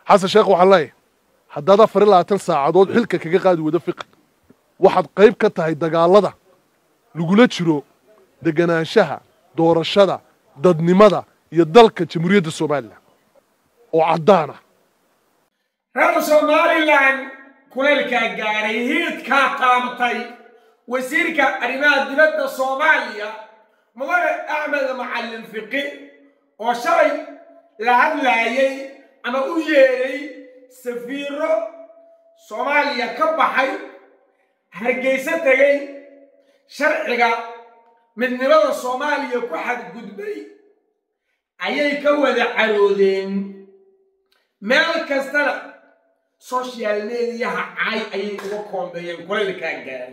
xasan sheekh waxaan leeyahay haddaad afar iyo labaatan saacadood xilka kaga qaadi wada fiqi waxaad qayb ka tahay dagaallada lagula jiro deganaanshaha doorashada dadnimada iyo dalka jamhuuriyadda somalilan oo caddaan ah reer somalilan kulaylkaa gaaray hiidkaa qaamtay wasiirka arrimaha dibadda soomaaliya mudane axmed macallin fiqi oo shalay la hadlaayay ama u yeedhay safiiro soomaaliya ka baxay hargeyso tegay sharciga midnimada soomaaliya ku xadgudbay ayay ka wada caroodeen meel kastana social mediyaha cay ayay uga koombeeyeen kulaylkaa gaaray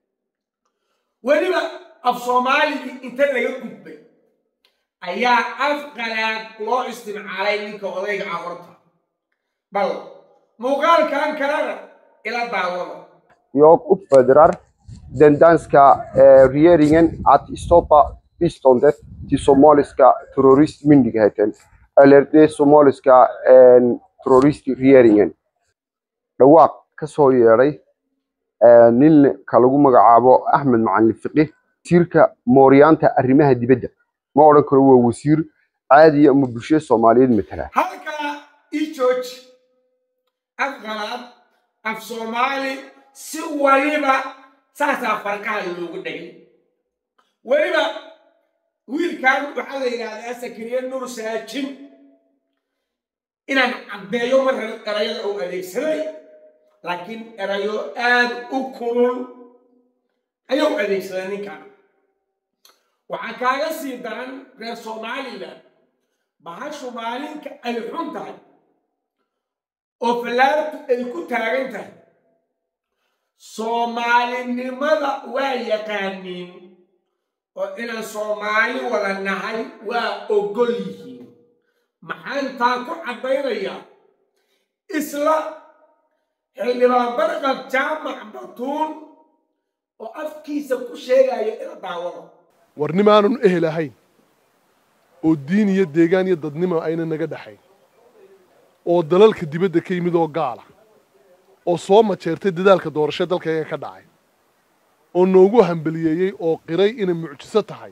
weliba af soomaaligii inta laga gudbay ayaa af qalaad loo istimcaalay ninka odayga ah horta bal muuqaalkan kalena ila daawada Jag uppfordrar den danska eh, regeringen att stoppa biståndet till somaliska terroristmyndigheten eller den somaliska eh, terroristregeringen. Dhawaaq ka soo yeedhay eh, ninka lagu magacaabo Axmed Macalin Fiqi wasiirka mooryaanta arrimaha dibadda ma odhan karo waa wasiir caadiya ama bulshada Soomaaliyeed matala halkaa ii jooji af qalaad af soomaali si waliba saasaa farqaha loogu dhigay weliba wiilkan waxaa la yidhaahdaa sakariye nur saajin inaan caddeeyo mar hore erayada uu adeegsaday laakiin erayo aad u kulul ayuu adeegsaday ninkan waxaa kaaga sii daran reer somalilan bahashu maalinka ay xun tahay oo fallaartu ay ku taagan tahay soomaalinimada waa yaqaaniin oo inaan soomaali wada nahay waa ogol yihiin maxaan taa ku caddaynayaa isla xildhibaan barqab jaamac batuun oo afkiisa ku sheegaya ila daawada warnimaanun ehel ahayn oo diin iyo deegaan iyo dadnimo ayna naga dhexayn oo dalalka dibadda ka yimid oo gaala oo soo majeertay dadaalka doorasho dalkayga ka dhacay oo noogu hambeliyeeyey oo qiray inay mucjiso tahay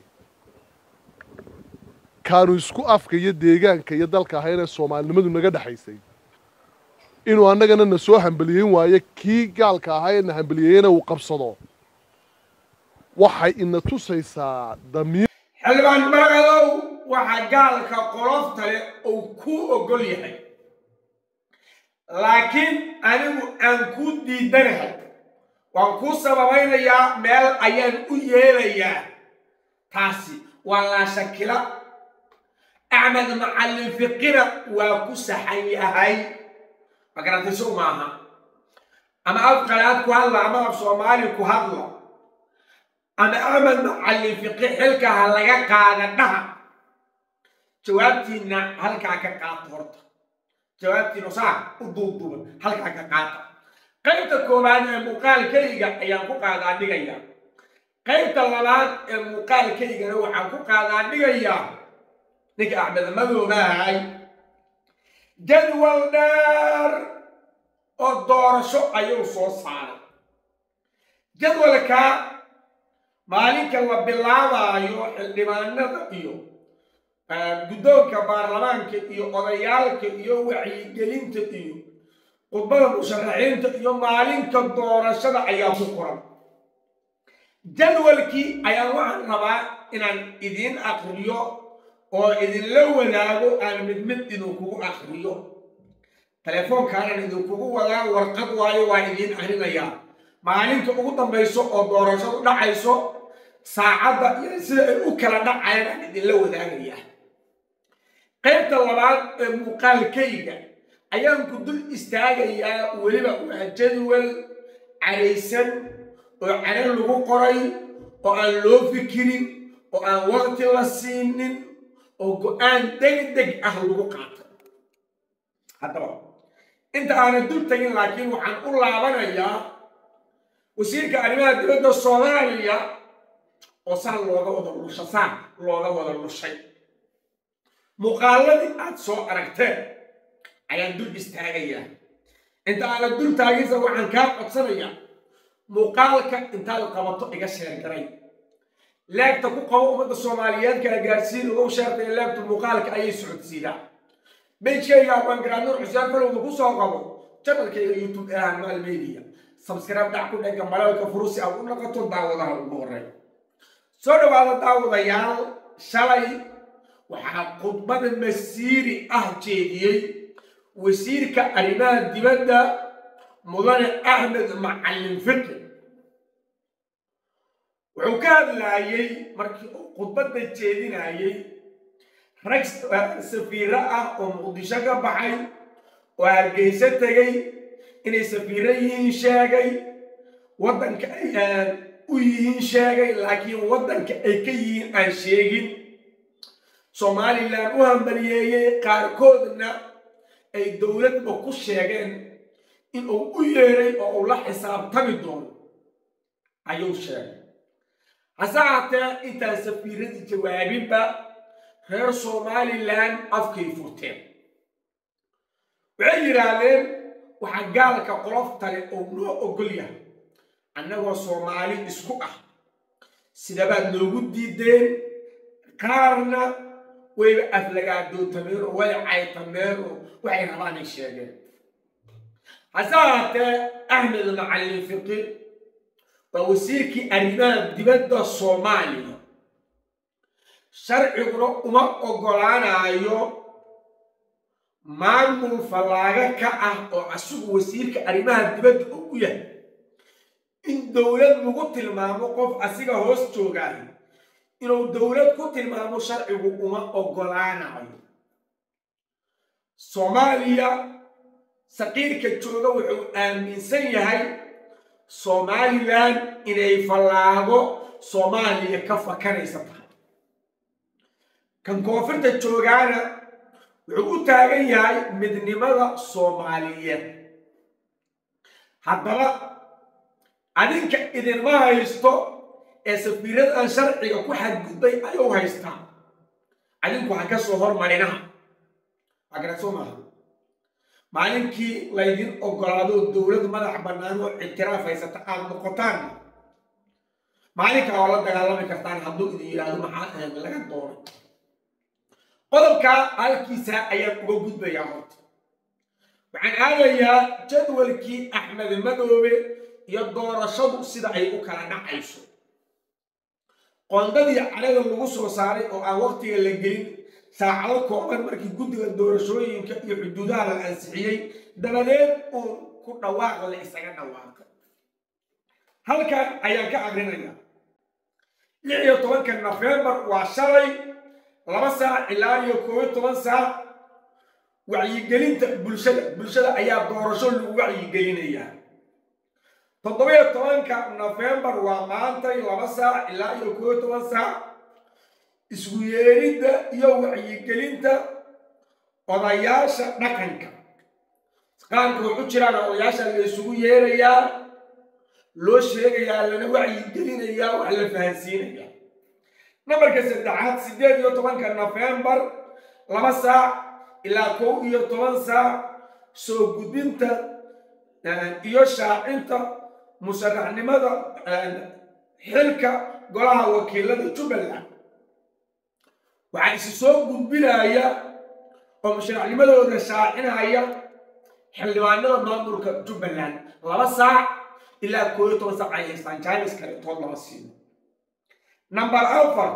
kaanu isku afka iyo deegaanka iyo dalka ahaynee soomaalinimadu naga dhexaysay inuu annagana na soo hambeliyeyn waayo kii gaalka ahaa ee na hambeliyeeyena uu qabsado waxay ina tusaysaa damiir xildhibaan maraqadow waxaa gaalka qolofta leh uu ku ogol yahay laakiin anigu aan kuu diidanahay waan kuu sababaynayaa meel ayaan u yeelayaa taasi waa laa shakila axmed macallin fiqina waa ku saxan yahay magaratayso maaha ama af qalaad ku hadla ama af soomaali ku hadla ama axmed macallin fiqi xilka ha laga qaada dhaha jawaabtiinna halkaa ka qaata horta jawaabtiina saa u duubduuban halkaa ka qaata qaybta koowaad ee muuqaalkayga ayaan ku qaadaa dhigayaa qaybta labaad ee muuqaalkaygana waxaan ku qaadaa dhigayaa ninka axmed madoobahay jadwal dheer oo doorasho ayuu soo saaray jadwalkaa maalinka la bilaabaayo xildhibaanada iyo guddoonka baarlamaanka iyo odayaalka iyo wacyigelinta iyo khudbada musharaxiinta iyo maalinka doorashada ayaa ku qoran jadwalkii ayaan waxaan rabaa inaan idiin akriyo oo idinla wadaago aan mid mid idinkugu akriyo teleefoonkaanan idinkugu wadaa warqad waayo waa idiin akrinayaa maalinta ugu dambayso oo doorashadu dhacayso saacadda iyo sida ay u kala dhacayaan aan idinla wadaagayaa qaybta labaad ee muuqaalkayga ayaan ku dul istaagayaa weliba waa jadwal caraysan oo caro lagu qoray oo aan loo fikirin oo aan waqti la siinin oo go-aan degdeg ah lagu qaatay haddaba inta aanan dul tegin laakiin waxaan u laabanayaa wasiirka arrimaha dibadda soomaaliya oo saa looga wada lusha saa looga wada lushay muuqaaladii aad soo aragteen ayaan dul istaagayaa inta aana dul taagisa waxaan kaa codsanayaa muuqaalka intaad qabato iga sheergaray laagta ku qabo ummadda soomaaliyeed kala gaarsiin ugu sheertay laagtu muuqaalka ayay socodsiidaa bejkayga abwaangaraad nuur xuseen falowda ku soo qabo janalkayga youtube ee hanmaal media sabskaraab dhac ku dhega malalka furusi aad u naqato daawadaha ugu horey soo dhawaada daawadayaal shalay waxaa khudbada masiiri ah jeediyey wasiirka arrimaha dibadda mudane axmed macalin fiqi wuxuu ka hadlaayey markii uu khudbadda jeedinayey rag safiiro ah oo muqdisho ka baxay oo hargeyso tegey inay safiiro yihiin sheegay waddanka ay u yihiin sheegay laakiin waddanka ay ka yihiin aan sheegin somalilan u hambaliyeeyey qaarkoodna ay dowladba ku sheegeen in uu u yeeray oo uu la xisaabtami doono ayuu sheegay hase haatee intaan safiiradii jawaabinba reer somalilan afkay furteen waxay yidhaahdeen waxaa gaalka qoloftale oo noo ogol yahay annagoo soomaali isku ah sidabaad noogu diideen qaarna wayba aflagaadootameen oo way caytameen oo waxay rabaanay sheegeen hase haatee axmed macalin fiqi waa wasiirkii arrimaha dibadda soomaaliya sharciguna uma oggolaanayo maamul fallaago ka ah oo asigu wasiirka arrimaha dibadda oo u yahay in dowlad lagu tilmaamo qof asiga hoos joogaayo inuu dowlad ku tilmaamo sharcigu uma oggolaanayo soomaaliya saqiirka jooga wuxuu aaminsan yahay somalilan inay fallaago soomaaliya ka fakanaysa tahay kan koonfurta joogaana wuxuu u taagan yahay midnimada soomaaliyeed haddaba adinka idinma haysto ee safiiradan sharciga ku xadgudbay ayuu haystaa adinku ha ka soo hormarinaha agaraso maaha maalinkii laydin ogolaado dowlad madax bannaan oo ictiraaf haysata aad noqotaan maalinkaa oo la dagaalami kartaan hadduu idin yidhaahdo maxaa ahayd laga doonay qodobkaa halkiisa ayaan uga gudbayaa horta waxaan aadayaa jadwalkii axmed madoobe iyo doorashadu sida ay u kala dhacayso qoondadii cadhada lagu soo saaray oo aan waqtiga la gelin saacado kooban markii guddiga doorashooyinka iyo xuduudaha la ansixiyey dabadeed uun ku dhawaaq la isaga dhawaaqay halkan ayaan ka aqrinayaa lix iyo tobanka nofembar waa shalay laba saac ilaa iyo koob iyo toban saac wacyigelinta bulshada bulshada ayaa doorasho lagu wacyigelinayaa toddobiyo tobanka nofembar waa maantay laba saac ilaa iyo koob iyo toban saac isku yeeridda iyo wacyigelinta odayaasha dhaqanka qaanka wuxu jiraan odayaasha la isugu yeerayaa loo sheegayaa lana wacyigelinayaa wax la fahansiinayaa nambarka saddexaad siddeed iyo tobanka nofembar laba saac ilaa kow iyo toban saac soo gudbinta iyo shaacinta musharaxnimada xilka golaha wakiilada jubbaland waxaa isi soo gudbinaya oo musharaxnimadooda shaacinaya xildhibaanada maamulka jubbaland laba saac ilaa koob iyo toban saac ay haystaan jainis kaletood lama siino number afar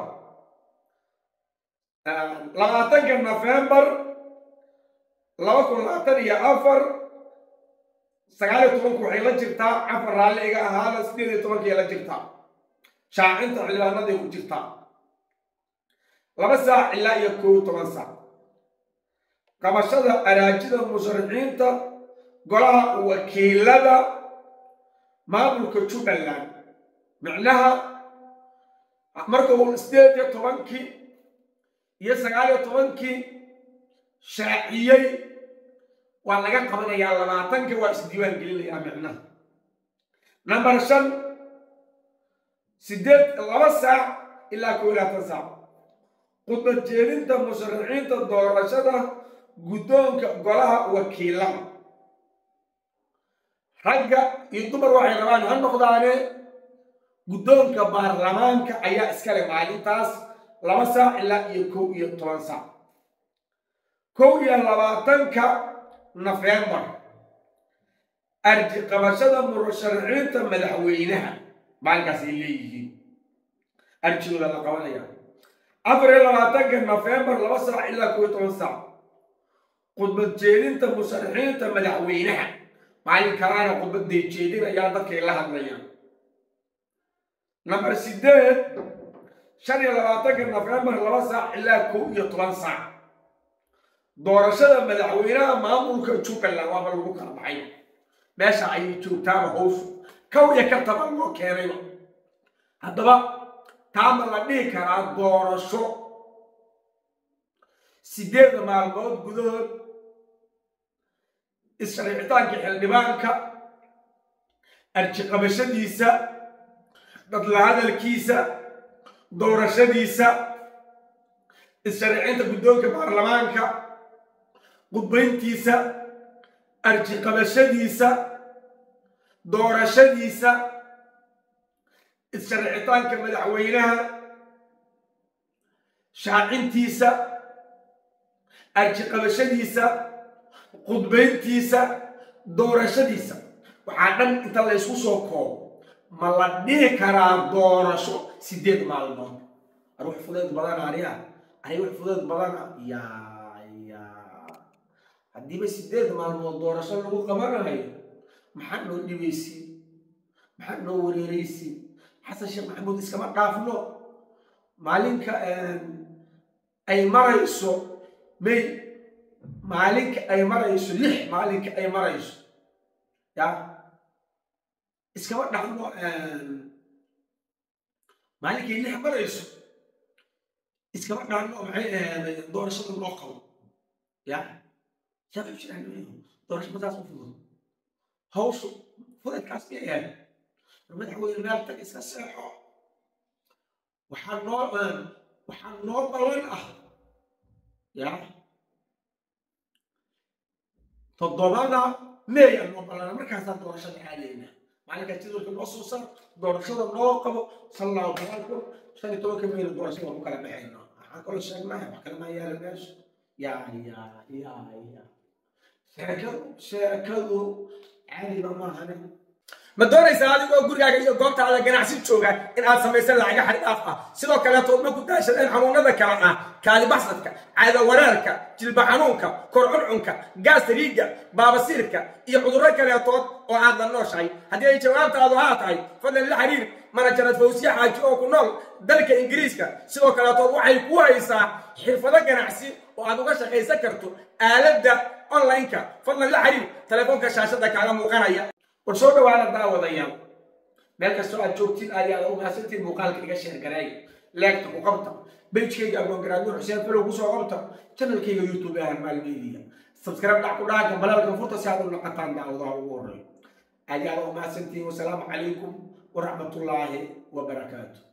labaatanka nofembar laba kun labaatan iyo afar sagaal iyo tobanku waxay la jirtaa afar raalli iga ahaada sideed iyo tobankay la jirtaa shaacinta xildhibaanaday ku jirtaa laba saac ilaa iyo koob iyo toban saac qabashada araajida musharaxiinta golaha wakiilada maamulka jubbaland micnaha marka uu sideed iyo tobankii iyo sagaal iyo tobankii shaaciyey waa laga qabanayaa labaatanka waa isdiiwaan gelinayaa micnaha number shan sideed laba saac ilaa koo iyo labaatan saac khudbad jeedinta musharaxiinta doorashada guddoonka golaha wakiilada ragga iyo dumar waxay rabaan ha noqdaane guddoonka baarlamaanka ayaa iskale maalintaas laba saac ilaa iyo kow iyo toban saac kow iyo labaatanka nofembar arji qabashada murasharaxiinta madaxweynaha maalinkaas ay leeyihiin arjigooda la qabanaya afar iyo labaatanka nofembar laba saac ilaa kow iyo toban saac khudbad jeedinta musharaxiinta madaxweynaha maalin kalaana khudbaday jeedinayaan dadkay la hadlayaan namber sideed shan iyo labaatanka nofembar laba saac ilaa kow iyo toban saac doorashada madaxweynaha maamulka jubbaland waaba lagu kala baxay meesha ayay joogtaaba howshu kow iyo ka taban loo keenayba haddaba taama la dhihi karaa doorasho sideeda maalmood gudahood isshariicitaanka xildhibaanka arjiqabashadiisa dadla hadalkiisa doorashadiisa isshariicinta guddoonka baarlamaanka qudbayntiisa arjiqabashadiisa doorashadiisa isshariicitaanka madaxweynaha shaacintiisa arjiqabashadiisa qudbayntiisa doorashadiisa waxaa dhan inta la ysku soo koobo ma la dhihi karaa doorasho sideed maalmood ar wax fudeed badana aniga ani wax fudeed badana yaa yaa haddiiba sideed maalmood doorasho lagu qabanayo maxaa noo dhibaysiin maxaa noo wareeraysiin xasan sheekh maxamuud iskama dhaafno maalinka ay marayso may maalinka ay marayso lix maalinka ay marayso ya iskama dhaxno maalinkay lix marayso iskama dhaxno maxay ahayd doorashada loo qabo ya yaa waxay jiraan doorasho madaas u fudud hawshu fudadkaas miyay ahayd madaxweyne meel tag iska seexo waxaa noo waxaa noo ballan ah ya toddobada meey aan noo ballana markaasaan doorashada aadayna maalinkaa jadwalka noo soo sar doorashada noo qabo sallahu alaikum shan iyo tobanka meyna doorashada ku kala baxayno waxaan kaloo sheegnaya wax kale maa yaala meesha yaa yaa yaa yaa sheekadu sheekadu caadiba maahane ma doonaysaa adigoo gurigaaga iyo goobtaada ganacsi jooga in aad samaysan lacaga xaddaaf ah sidoo kaleeto ma ku daashadeen xanuunada kale ah kaadibaxsadka caada wareerka jilba xanuunka kor cuncunka gaasriiga baabasiirka iyo cudurro kaleetood oo aad la nooshahay haddii ay jawaabtaadu haa tahay fadlan la xiriir manajarad fawsiye xaaji oo ku nool dalka ingiriiska sidoo kaleetood waxay ku haysaa xirfado ganacsi oo aad uga shaqaysan karto aaladda online-ka fadlan la xiriir telefoonka shaashada kaaga muuqanaya war soo dhawaada daawadayaal meel kastoo aad joogtiin aad aad u mahadsantiin muuqaalka iga sheergareey leegta ku qabta bejkayga agoongaraadyo xuseen falow kusoo qabta janalkayga youtube ahan maalmeediya subscribe dhac ku dhaha gambalaalka furta si aad u naqataan daawadaha ugu horreeyo aad aad u mahadsantiin wasalaamu calaykum waraxmatullaahi wabarakaatu